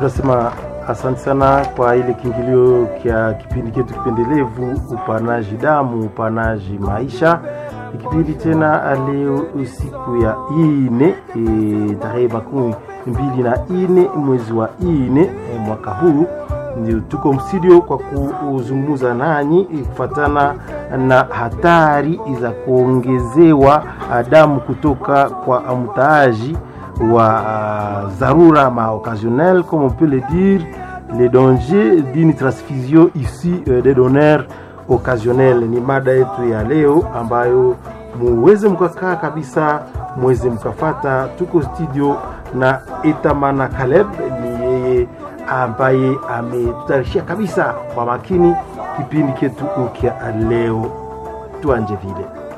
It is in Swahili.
tunasema asante sana kwa ile kiingilio kya kipindi chetu kipendelevu upanaji damu upanaji maisha ikipindi tena leo siku ya ine e, tarehe makumi mbili na ine mwezi wa ine e, mwaka huu ndio tuko mstudio kwa kuzungumza nanyi kufatana na hatari za kuongezewa damu kutoka kwa mtaaji wa uh, dharura ma occasionnel comme on peut le dire les dangers d'une transfusion ici euh, des donneurs occasionnels ni mada yetu ya leo ambayo muweze mkakaa kabisa muweze mkafata tuko studio na etamana Caleb ni yeye ambaye ametutayarishia kabisa kwa makini kipindi chetu ukya leo tuanje vile